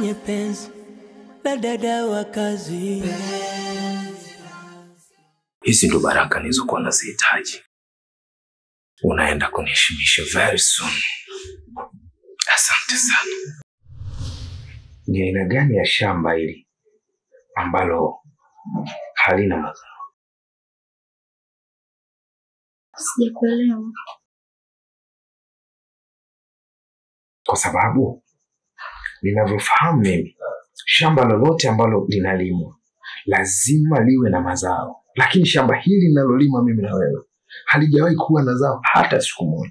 kwenye penzi la dada wa kazi. Hizi ndo baraka nilizokuwa nazihitaji. Unaenda kuniheshimisha very soon. Asante sana. Ni aina gani ya shamba hili ambalo halina mazao? Sijakuelewa. Kwa sababu ninavyofahamu mimi, shamba lolote ambalo linalimwa lazima liwe na mazao, lakini shamba hili linalolima mimi na wewe halijawahi kuwa na zao hata siku moja,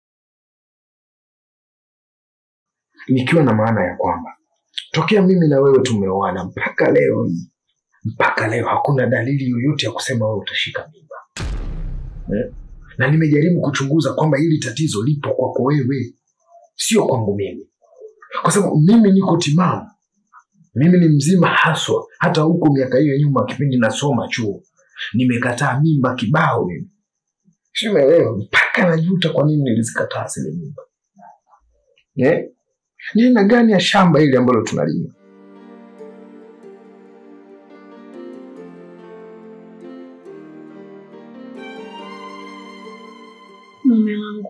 nikiwa na maana ya kwamba tokea mimi na wewe tumeoana mpaka leo hii, mpaka leo hakuna dalili yoyote ya kusema wewe utashika mimba eh? na nimejaribu kuchunguza kwamba hili tatizo lipo kwako wewe, sio kwangu mimi, kwa sababu mimi niko timamu, mimi ni mzima haswa. Hata huko miaka hiyo ya nyuma, kipindi nasoma chuo, nimekataa mimba kibao mimi, simeelewa mpaka najuta kwa nini nilizikataa zile mimba eh? Ni aina gani ya shamba hili ambalo tunalima? Mume wangu,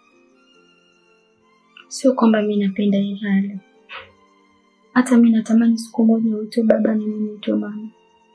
sio kwamba mi napenda hii hali. Hata mi natamani siku moja uitwe baba na mimi uitwe mama.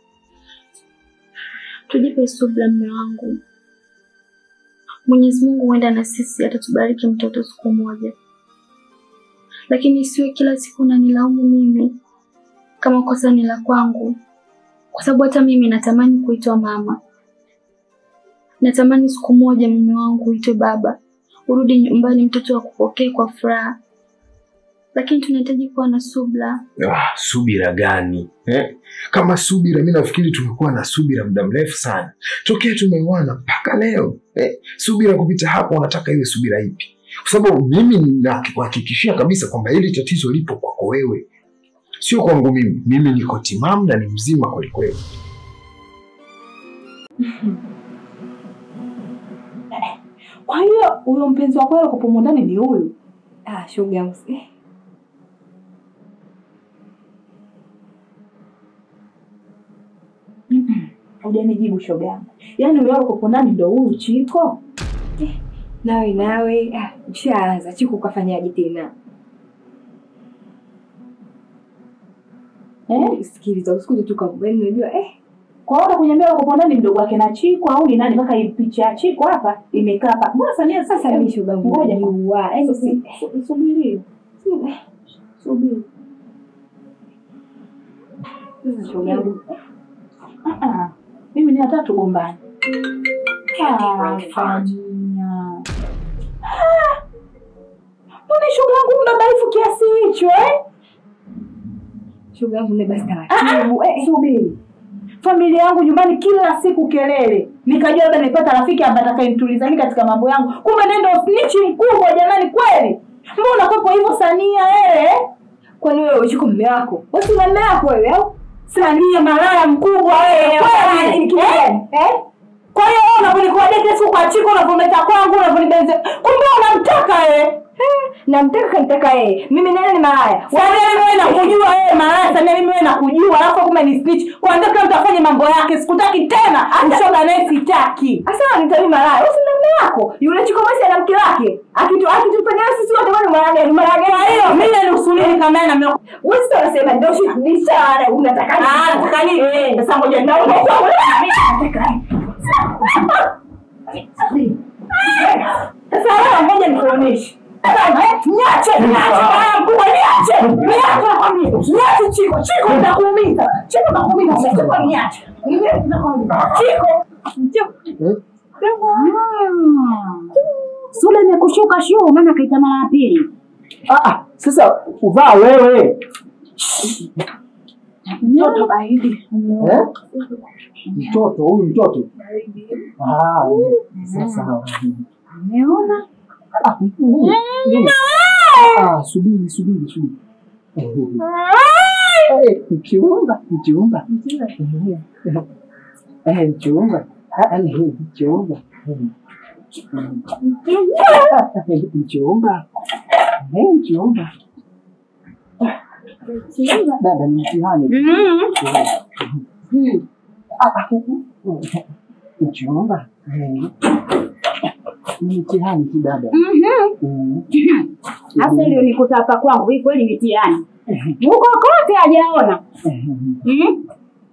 Tujipe subira, mume wangu. Mwenyezi Mungu huenda na sisi atatubariki mtoto siku moja, lakini isiwe kila siku nanilaumu mimi kama kosa ni la kwangu, kwa sababu hata mimi natamani kuitwa mama. Natamani siku moja mume wangu uitwe baba, urudi nyumbani, mtoto akupokee kwa furaha, lakini tunahitaji kuwa na subira. Ah, subira gani eh? Kama subira, mi nafikiri tumekuwa na subira muda mrefu sana tokea tumeoana mpaka leo eh? Subira kupita hapo, unataka iwe subira ipi? Kwa sababu mimi nakuhakikishia kabisa kwamba hili tatizo lipo kwako wewe, sio kwangu mimi. Mimi niko timamu na ni mzima kwelikweli. Kwa hiyo huyo mpenzi wako wewe kupumu ndani ni huyu? Ah, shoga yangu. Eh. Hujanijibu shoga yangu. Yaani huyo wako kupo ndani ndio huyu Chiko? Nawe nawe, ah, ushaanza. Chiku kafanyaje tena? Eh? Sikiliza, usikuje tu kwa yaani unajua eh Kwa hiyo kuniambia wako kupo ndani mdogo wake na Chiko au ni nani mpaka hii picha ya Chiko hapa imekaa hapa. Mbona Samia sasa mimi shoga yangu Ngoja najua. Yaani si subiri. Subiri. sasa shoga yangu. Ah ah. Mimi ni hata tugombane. Ah, Samia. Ah! Mbona shoga yangu mbabaifu kiasi hicho eh? Shoga yangu ne basi Ah, taratibu. eh, subiri. Familia yangu nyumbani kila siku kelele, nikajua labda nipata rafiki ambaye atakayenituliza mimi katika mambo yangu, kumbe nendo snitch mkubwa jamani, kweli. Mbona unakuwepo hivyo Sania wewe? Kwani wewe uchiko mume wako? Wewe si mume wako wewe au? Sania malaya mkubwa wewe, kweli. Eh? Eh? Kwa hiyo wewe unaponikuwa date siku kwa chiko unavometa kwangu unavonibenze. Kumbe unamtaka wewe. Namtaka kanitaka yeye. Mimi nani ni malaya? Sania mimi wewe nakujua wewe malaya, Sania mimi wewe nakujua, alafu kumbe ni snitch. Kwanza kila mtu afanye mambo yake, sikutaki tena. Mshoga naye sitaki. Asa nitami malaya. Wewe si mume wako. Yule chiko basi ana mke wake. Akitu akitufanyia sisi wote wale malaya ni malaya. Kwa hiyo mimi niusulini kama yeye na mimi. Wewe sio unasema ndio shi ni sawa unataka nini? Ah, nataka nini? Sasa ngoja nitaona. Mimi nataka Sasa wewe ngoja nikuoneshe. Niache, niache, bwana mkubwa, niache. Niache nakwambia. Niache Chiko, Chiko nitakuumiza. Chiko nitakuumiza, Chiko niache. Niache nakwambia. Chiko. Chiko. Sule imekushuka shuu, maana kaita mara ya pili. Ah, ah, sasa uvaa wewe Mtoto baridi. eh? Mtoto huyu mtoto ah, sasa Umeona? ah, mm, ah, subiri subiri subiri Eh, mchumba mchumba Eh, mchumba Ah, ah, eh, mchumba Mm. mchumba Eh, mchumba Dada ni mtihani. Mm. Mchumba. Eh. Ni mtihani tu dada. Mhm. Mm. Sasa ile nikuta hapa kwangu hii kweli mitihani. Huko kote hajaona. Mm.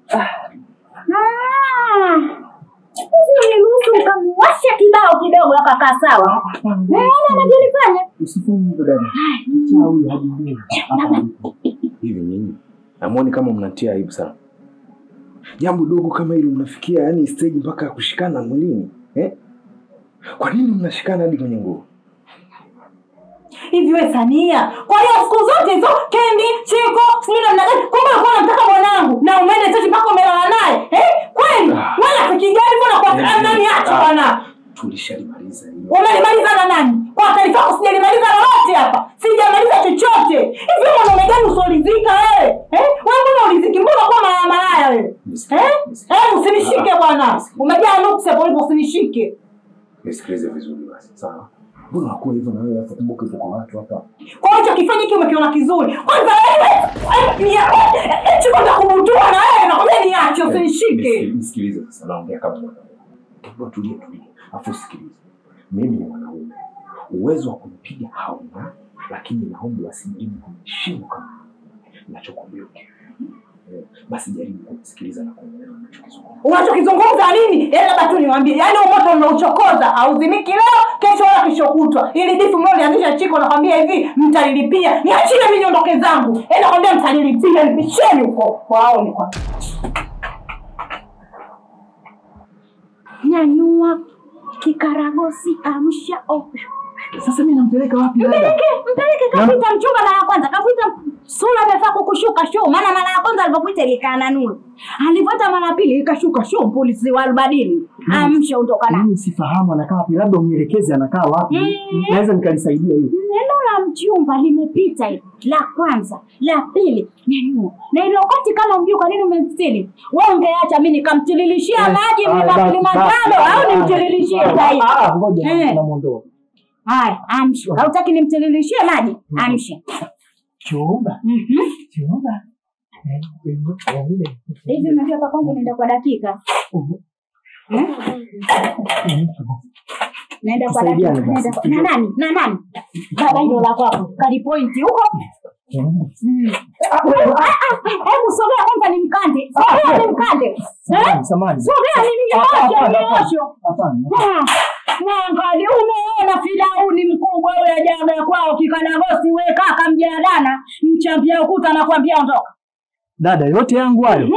Ah. Hizi uniruhusu ukamwasha kibao kidogo akakaa sawa. Eh, anavyolifanya. Usifanye hivyo dada. Chawi hajui. hivi nyinyi namuoni kama mnatia aibu sana jambo dogo kama hili mnafikia yani stage mpaka ya kushikana mwilini eh? kwa nini mnashikana hadi kwenye nguo hivi we Sania, kwa hiyo siku zote hizo Kendi, Chiko, sijui namna gani, kumbe ulikuwa unamtaka mwanangu na umeenda tete mpaka umelala naye eh? Kweli Ah. wewe rafiki gani? Mbona kwa Ah. nani acha Ah. bwana, tulishalimaliza hilo umelimaliza na nani? Kwa taarifa yako sijalimaliza lolote hapa, sijamaliza chochote. Hivi mwanaume gani usioridhika wewe eh? Wewe mbona uliziki? Mbona kwa malaya malaya wewe eh? Eh, usinishike bwana, umejaa nuksi hapo ulipo, usinishike. nisikilize vizuri basi sawa mbona unakuwa hivyo na wewe hapa kumbuka hivyo kwa watu hapa kwa hiyo kifanya hiki umekiona kizuri kwanza wewe eh, ni- eh, eh, chiko ndakubutua na wewe nakwambia niache usinishike Nisi- nisikilize sasa naongea kama mwanaume Hebu tulie tulie afu sikilize mimi ni mwanaume uwezo wa kunipiga hauna lakini naomba wasijaribu kuniheshimu kama nachokwambia Eh, basi jaribu kunisikiliza na kuelewa nachokizungumza unachokizungumza nini Eh, labda tu niwambie yaani huu moto mnauchokoza hauzimiki leo kesho wala kesho kutwa ili difu mlianzisha chiko nakwambia hivi mtalilipia niachie mi niondoke zangu Eh, nakwambia mtalilipia nipisheni huko waone kwa Nyanyua kikaragosi, amsha ovyo. Sasa mimi nampeleka wapi dada? Mpeleke, mpeleke kakuita mchumba mara ya kwanza, kakuita sura amefaa kukushuka shuu, maana mara ya kwanza alipokuita ilikaa na nuru, alivyoita mara ya pili ikashuka shuu, polisi wa albadini. Amsha, ondoka na Mimi sifahamu anakaa wapi, labda unielekeze anakaa wapi. Mm. Naweza nikalisaidia hiyo. neno la mchumba limepita hilo, la kwanza, la pili, nyanyua na ile wakati kama mjui kwa nini umemstili wewe, ungeacha mimi nikamtililishia maji Ah, mlima basi, Kilimanjaro basi, au ah, nimtililishie ah, zaidi? ah, ah, Ngoja Eh. namuondoa. Haya, amsha. Hautaki nimtililishie maji? Amsha. Chumba, Mhm. chumba. Eh, eh, eh, ile. Hivi unajua hapa kwangu naenda kwa dakika. Eh? Naenda kwa dakika. Tusaidiane basi. Naenda kwa- Na nani? Na nani? Baba hilo la kwako. Kali pointi huko. Eh. Mm. Ah, ah, Hebu sogea kwanza nimkande. Sogea nimkande. Eh? Samahani, samahani. Sogea Ah, nimnyooshe, hapana, mnyoosho. hapana. Ah, Mwangali umeona Firauni mkubwa ule jaga kwao kikanagosi we kaka mjadana mchambia ukuta nakwambia ondoka. Dada, yote yangu hayo.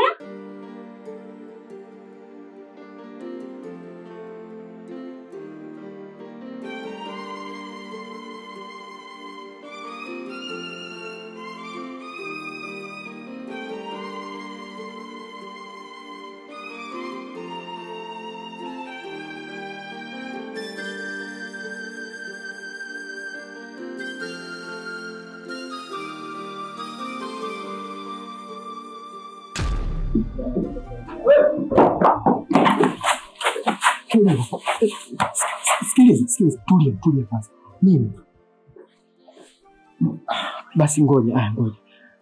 Tulia. Sikiliza, sikiliza, tulia, tulia kwanza. Mimi basi, ngoja, ah, ngoja.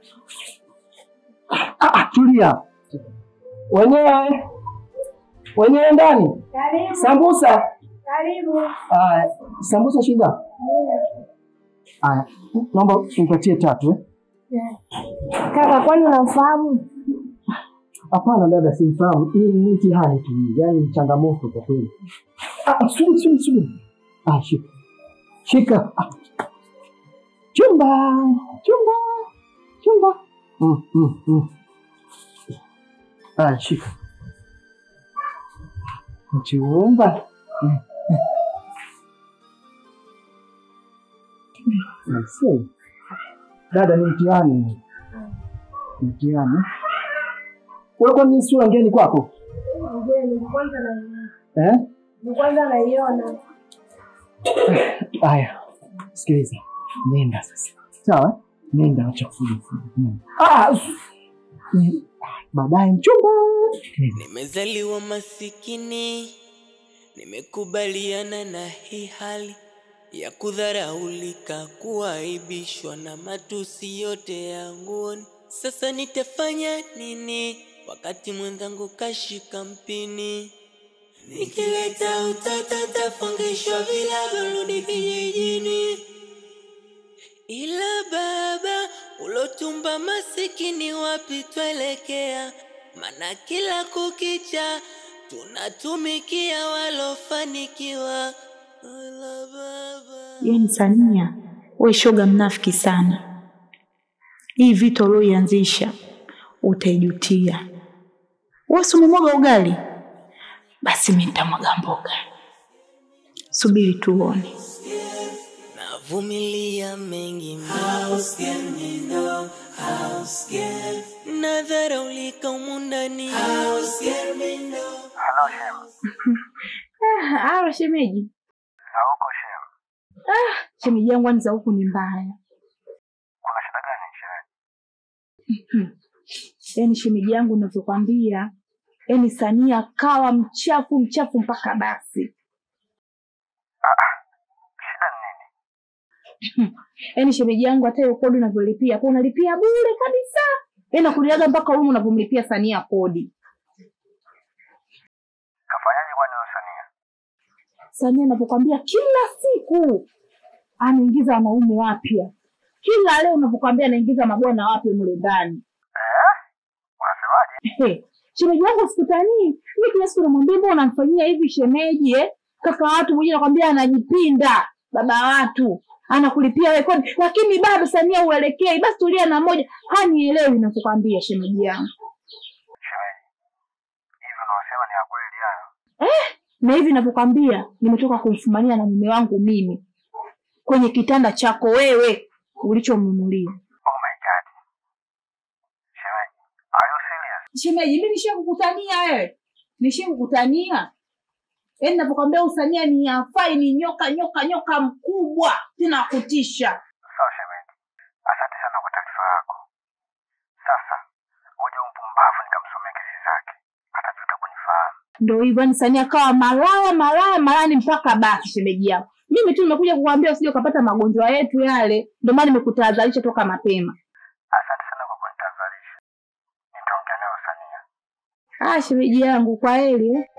Ah, ah, tulia. Wenyewe wenyewe ndani. Sambusa. Karibu. Ah, sambusa shinda. Aya, naomba nipatie tatu eh. Kaka, kwani unamfahamu? Hapana dada, simfahamu. Hii ni mtihani tu, yaani ni changamoto kwa kweli. Ah, subiri, subiri, subiri. Ah, shika. Shika. Ah. Chumba, chumba, chumba. Mm, mm, mm. Ah, shika. Chumba. Mm. I see. Dada, ni mtihani. Mtihani. Wewe kwani hii sura ngeni kwako? Mgeni, kwanza naiona. Eh? Kwanza naiona. Haya, sikiliza, nenda sasa, sawa? eh? Nenda, acha kufuja fuja. Nenda. Ah, mm, ah, baadaye mchumba. Nenda. Nimezaliwa masikini, nimekubaliana na hii hali. ya kudharaulika, kuaibishwa na matusi yote yangu. Sasa nitafanya nini wakati mwenzangu kashika mpini? Nikileta utata tafungishwa vilago, rudi kijijini. Ila baba ulotumba masikini, wapi twelekea? Mana kila kukicha tunatumikia walofanikiwa. Ila baba Yaani Sania, we shoga mnafiki sana. Hii vita ulioianzisha utaijutia. Wewe si umemwaga ugali? Basi mimi nitamwaga mboga. Subiri tuone. navumilia mengi mno, nadharaulika humu ndani. Ah, alo shemeji. Za huko shem, Shemeji yangu ani za huku ni mbaya. kuna shida gani shemeji? Yaani shemeji yangu ninavyokwambia, yaani Sania kawa mchafu mchafu mpaka basi. Shida ni nini? Yaani shemeji yangu hata hiyo kodi unavyolipia hapo unalipia bure kabisa. Yaani nakuliaga mpaka humu unavyomlipia Sania kodi. Kafanyaje kwani huyo Sania? Sania anavyokwambia kila siku anaingiza wanaume wapya. Kila leo unavyokwambia anaingiza mabwana wapya mle ndani. Unasemaje? Hey, shemeji wangu sikutanii. Mimi kila siku namwambia mbona unamfanyia hivi shemeji eh? Kaka watu mwenyewe nakwambia anajipinda. Baba watu anakulipia wewe kodi, lakini bado Sania uelekei. Basi tulia na moja, hanielewi ninachokwambia shemeji yangu. Shemeji, hivi unaosema ni ya kweli hayo? Na hivi ninavyokwambia, nimetoka kumfumania na mume wangu mimi kwenye kitanda chako wewe ulichomnunulia. Oh my god. Shemeji, are you serious? Shemeji, mimi nishakukutania wewe, nishakukutania. Yaani ninapokwambia usania ni hafai, ni nyoka nyoka nyoka mkubwa tena wa kutisha. Sawa shemeji, asante sana kwa taarifa yako. Sasa ngoja umpumbavu nikamsomea kesi zake, atajuta kunifahamu. Ndio hivyo, yani Sania kawa malaya malaya malani mpaka basi. Shemeji yangu, mimi tu nimekuja kukuambia usije ukapata magonjwa yetu yale, ndio maana nimekutahadharisha toka mapema. Asante sana kwa kunitazalisha. Nitaongea nayo Sania. Ah, shemeji yangu, kwa heri eh.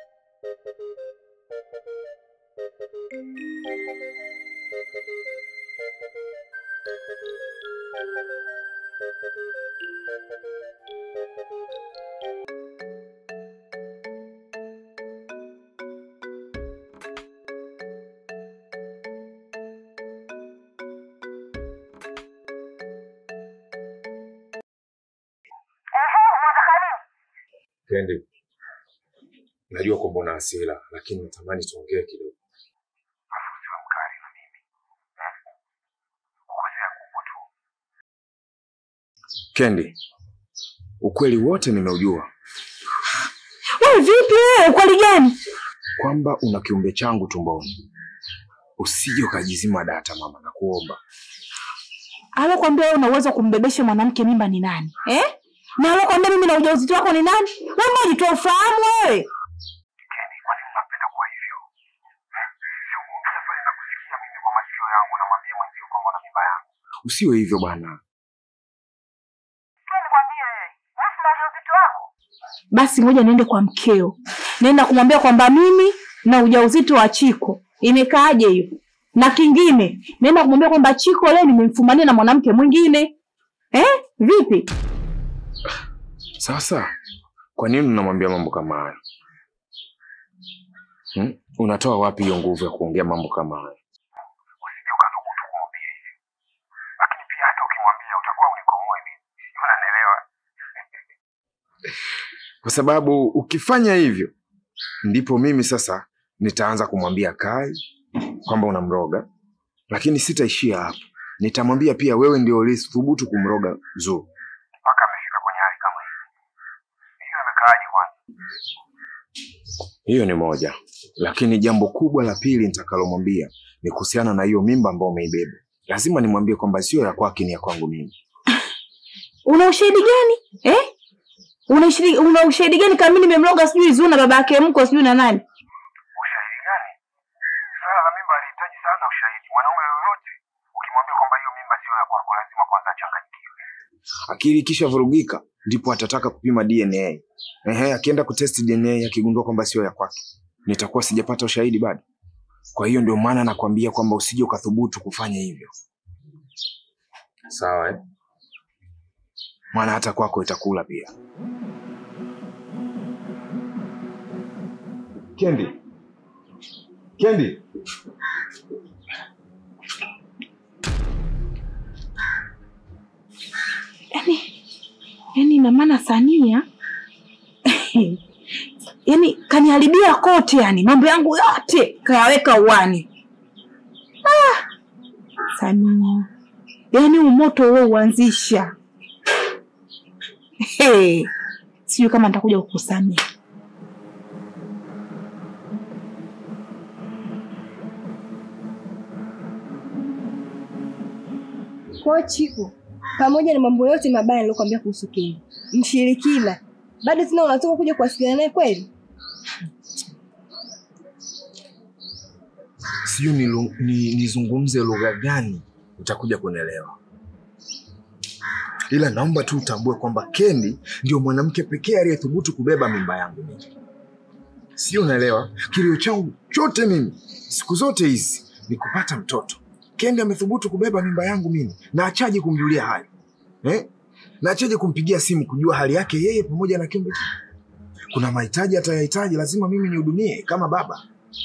Kendi, najua kwamba una hasira, lakini natamani tuongee kidogo. Afu usiwe mkali na mimi. Eh? Kukosea kupo tu. Kendi, ukweli wote nimeujua Wewe vipi wewe, ukweli gani? kwamba una kiumbe changu tumboni. Usije ukajizima data mama, nakuomba. Alokwambia wewe una uwezo wa kumbebesha mwanamke mimba ni nani eh? Na alokwambia mimi na ujauzito wako ni nani? Wewe unajitoa ufahamu wewe. Keni, kwa nini unapenda kuwa hivyo? Eh? Si umeongea pale na kusikia mimi kwa masikio yangu namwambia mwenzio kwamba una mimba yangu. Usiwe hivyo bwana. Keni, kwambie wewe, wewe si na ujauzito wako? Basi ngoja niende kwa mkeo, naenda kumwambia kwamba mimi na ujauzito wa Chiko. Imekaaje hiyo? Na kingine naenda kumwambia kwamba Chiko leo nimemfumania na mwanamke mwingine eh? Vipi? Sasa kwa nini unamwambia mambo kama hayo hmm? Unatoa wapi hiyo nguvu ya kuongea mambo kama hayo? Usije ukathubutu kumwambia hivyo. Lakini pia hata ukimwambia utakuwa unikomoe mimi. Hivi unanielewa? Kwa sababu ukifanya hivyo ndipo mimi sasa nitaanza kumwambia Kai kwamba unamroga, lakini sitaishia hapo. Nitamwambia pia wewe ndio ulithubutu kumroga Zuu. Mpaka amefika kwenye hali kama hii. Hiyo imekaaje kwanza? Hiyo ni moja, lakini jambo kubwa la pili nitakalomwambia ni kuhusiana na hiyo mimba ambayo umeibeba. Lazima nimwambie kwamba sio ya kwake, ni ya kwangu mimi. Una ushahidi gani eh? Una ushahidi, una ushahidi gani kama mimi nimemloga sijui Zuu na baba yake mko sijui na nani? Ushahidi gani? Swala la mimba alihitaji sana ushahidi. Mwanaume yoyote ukimwambia kwamba hiyo mimba sio ya kwako, lazima kwanza achanganyikiwe. Akili ikisha vurugika ndipo atataka kupima DNA. Ehe, akienda kutest DNA akigundua kwamba sio ya kwake, nitakuwa sijapata ushahidi bado. Kwa hiyo ndio maana nakwambia kwamba usije ukathubutu kufanya hivyo, sawa eh? Maana hata kwako itakula pia. Kendi, Kendi, yaani ina maana Sania yaani kaniharibia kote, yani mambo yangu yote kayaweka uwani. Ah, Sania, yaani umoto huo uanzisha. Hey, sijui kama nitakuja kukusamia. Kwa hiyo Chiku, pamoja na mambo yote mabaya niliyokuambia kuhusu Kendi, mshirikina, bado tena unatoka kuja kuwasiliana naye kweli? sijui nilu- ni- nizungumze lugha gani utakuja kunielewa, ila naomba tu utambue kwamba Kendi ndio mwanamke pekee aliyethubutu kubeba mimba yangu mimi. Sio, unaelewa? Kilio changu chote mimi siku zote hizi ni kupata mtoto. Kendi amethubutu kubeba mimba yangu mimi, na achaje kumjulia hali eh? na achaje kumpigia simu kujua hali yake yeye pamoja na kiumbe kile. Kuna mahitaji atayahitaji, lazima mimi nihudumie kama baba.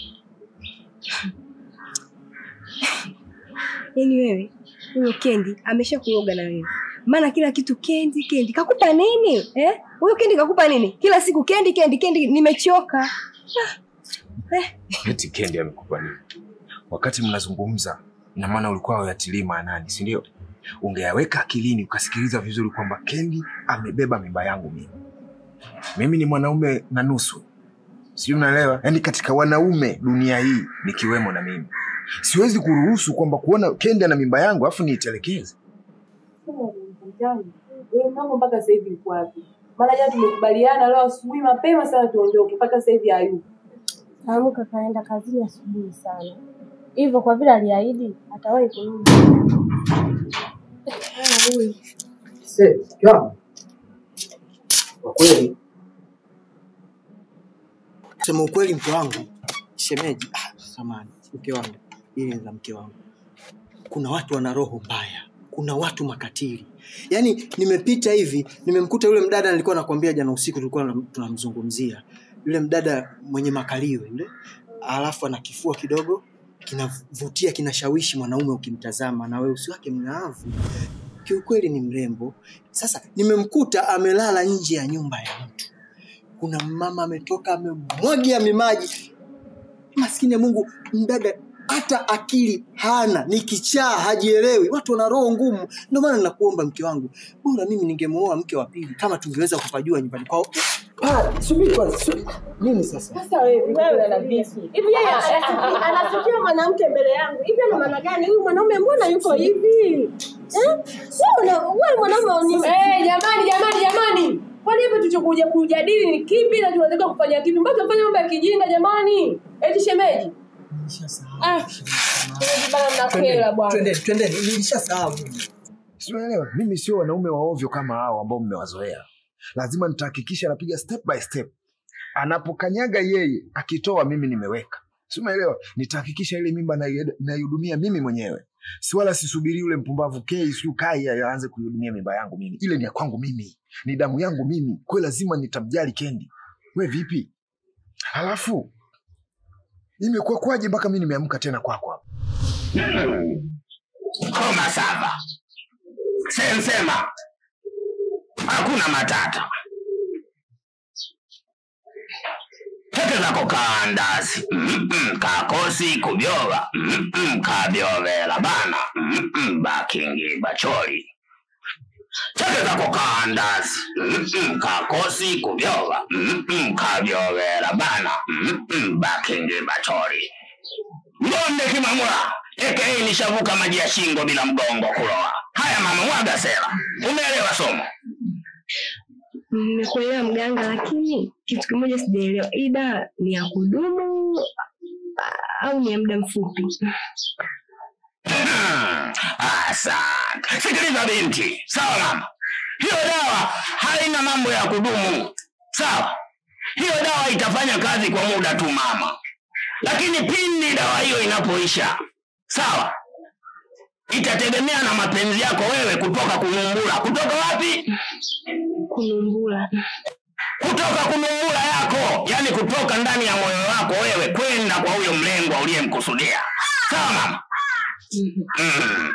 Yaani wewe huyo Kendi amesha kuoga na wewe, maana kila kitu Kendi Kendi. Kakupa nini eh? Huyo Kendi kakupa nini? Kila siku Kendi Kendi Kendi, nimechoka. Ah, eh. eti Kendi amekupa nini? Wakati mnazungumza, ina maana ulikuwa uyatilii maanani, si ndio? Ungeyaweka akilini ukasikiliza vizuri kwamba Kendi amebeba mimba yangu mimi. Mimi ni mwanaume na nusu, sijui unaelewa? Yaani katika wanaume dunia hii nikiwemo na mimi, siwezi kuruhusu kwamba kuona Kendi ana mimba yangu afu niitelekeze. Wewe mama mpaka sasa hivi yuko wapi? Maana jana tumekubaliana leo asubuhi mapema sana tuondoke, mpaka sasa hivi hayupo. Amuka kaenda kazini asubuhi sana, hivyo kwa vile aliahidi atawahi kurudi. Se, mke wangu. Kwa kweli Sema ukweli mke wangu, shemeji, ah, samani, mke wangu, ile la mke wangu. Kuna watu wana roho mbaya, kuna watu makatili. Yaani nimepita hivi, nimemkuta yule mdada nilikuwa nakwambia jana usiku tulikuwa na- tunamzungumzia. Yule mdada mwenye makalio yule, alafu ana kifua kidogo kinavutia, kinashawishi mwanaume ukimtazama, na weusi wake mng'aavu. Kiukweli ni mrembo. Sasa nimemkuta amelala nje ya nyumba ya mtu kuna mama ametoka amemwagia mimaji. Maskini ya Mungu, mdada hata akili hana, ni kichaa, hajielewi. Watu wana roho ngumu. Ndio maana nakuomba mke wangu, bora mimi ningemuoa mke wa pili kama tungeweza kupajua nyumbani kwao. Ah, subiri kwanza, subiri. Nini sasa? Sasa wewe wewe na vipi? Hivi yeye anasikia- anasikia mwanamke mbele yangu, hivi ana maana gani? Huyu mwanaume mbona yuko hivi eh? Wewe mwana- wewe mwanaume ni Eh, jamani jamani jamani. Kwani hapa tulichokuja kujadili ni kipi na tunataka kufanya kipi? Mbona tunafanya mambo ya kijinga jamani? Eti shemeji. Ah, shemeji bana mnakela bwana. Twendeni, twendeni, nilishasahau. Sio, unaelewa? Mimi sio wanaume wa ovyo kama hao ambao mmewazoea. Lazima nitahakikisha anapiga step by step. Anapokanyaga yeye, akitoa mimi nimeweka. Si umeelewa? Nitahakikisha ile mimba nai- naihudumia mimi mwenyewe. Si wala sisubiri yule mpumbavu K siyo Kai aanze kuihudumia mimba yangu mimi. Ile ni ya kwangu mimi. Ni damu yangu mimi. Kwa hiyo lazima nitamjali Kendi. We vipi? Halafu imekuwa kwaje mpaka mimi nimeamka tena kwako hapa? Koma saba. Sensema. Hakuna matata. Pete zako kaandazi. Mm-mm, kakosi kubyoba. Mm-mm, kabyobela bana. Mm-mm, bakingi bachori. Pete zako kaandazi. Mm-mm, kakosi kubyoba. Mm-mm, kabyobela bana. Mm-mm, bakingi bachori. Mbonde Kimamura, aka nishavuka maji ya shingo bila mgongo kuloa. Haya mama, mwaga sera. Umeelewa somo? Nimekuelewa mganga, lakini kitu kimoja sijaelewa, hii dawa ni ya kudumu ah, au ni ya muda mfupi? Hmm, Asante. Sikiliza binti, sawa mama, hiyo dawa haina mambo ya kudumu, sawa. Hiyo dawa itafanya kazi kwa muda tu mama, lakini pindi dawa hiyo inapoisha, sawa, itategemea na mapenzi yako wewe kutoka kunumbula. Kutoka wapi? Kunumbula. Kutoka kunumbula yako, yani kutoka ndani ya moyo wako wewe kwenda kwa huyo mlengwa uliyemkusudia, sawa mama? Mm.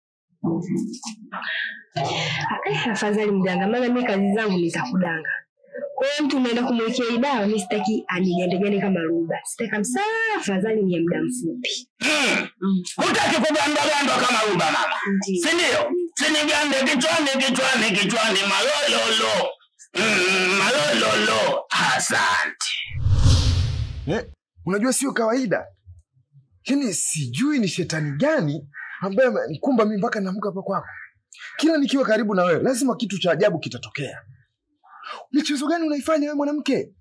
Eh, afadhali mganga, maana mi kazi zangu ni za kudanga. Kwa hiyo mtu unaenda kumwekea hii dawa, mi sitaki anigandegande kama ruba, sitaki kabisa. Afadhali ni ya muda mfupi. Mm. Hutaki kugandagandwa kama ruba mama, si ndio? Sinigande kichwani kichwani kichwani, malololo mm, malololo. Asante. Eh, unajua sio kawaida. Yaani sijui ni shetani gani ambaye amenikumba mimi mpaka naamka hapa kwako. Kila nikiwa karibu na wewe lazima kitu cha ajabu kitatokea. Michezo gani unaifanya wewe mwanamke?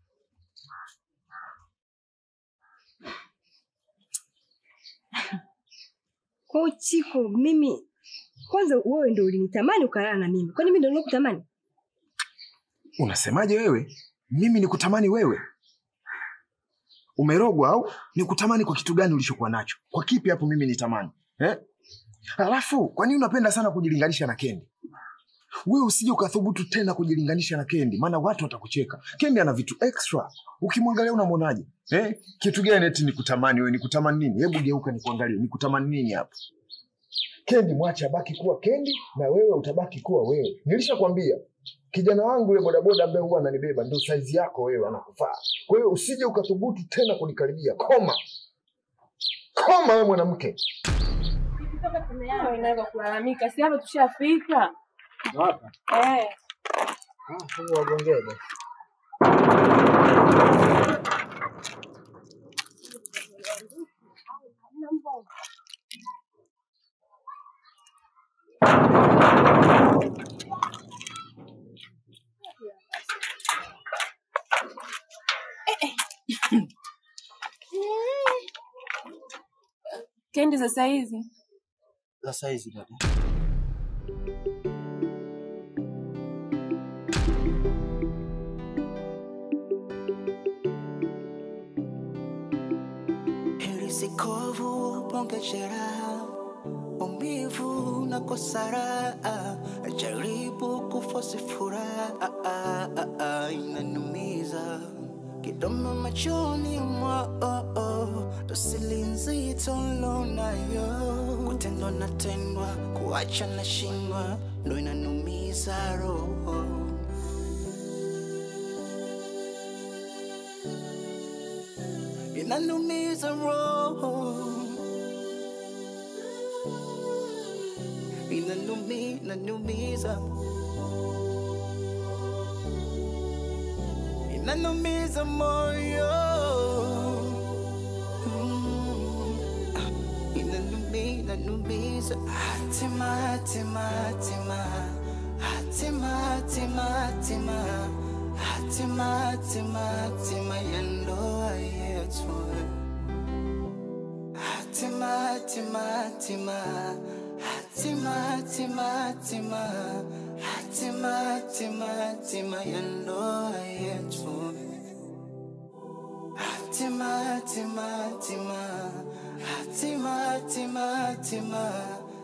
Kwa hiyo Chiko, mimi kwanza, wewe ndo ulinitamani ukalala na mimi, kwani mimi ndo nilikutamani? Unasemaje wewe? Mimi nikutamani wewe? Umerogwa au nikutamani kwa kitu gani ulichokuwa nacho? Kwa kipi hapo mimi nitamani? Eh? Alafu kwa nini unapenda sana kujilinganisha na Kendi? Wewe usije ukathubutu tena kujilinganisha na Kendi, maana watu watakucheka. Kendi ana vitu extra. Ukimwangalia unamwonaje? Eh? Kitu gani eti nikutamani wewe? Nikutamani nini? Hebu geuka nikuangalie. Nikutamani nini hapo? Kendi mwache abaki kuwa Kendi na wewe utabaki kuwa wewe. Nilishakwambia kijana wangu yule bodaboda ambaye huwa ananibeba ndio saizi yako wewe, anakufaa. Kwa hiyo usije ukathubutu tena kunikaribia. Koma, koma wewe mwanamke. Inaweza kulalamika, si hapa tushafika. Hapa. Eh. Ah, sasa wagongee basi. Kendi sasa hizi Sasa hizi dada. Heri sikovu ponge jeraha, umivu na kosara, jaribu kufosi furaha, inanumiza kidomo machoni mwao, dosili nzito lonayo, kutendwa na tendwa, kuacha na shindwa, ndo inanumiza roho. inanumiza roho inanumi inanumiza inanumiza moyo Mm. inanumi inanumiza hatima hatima hatima hatima hatima hatima hatima hatima hatima ya ndoa yetu hatima hatima hatima hatima hatima hatima hatima hatima hatima ya ndoa yetu hatima hatima hatima hatima hatima hatima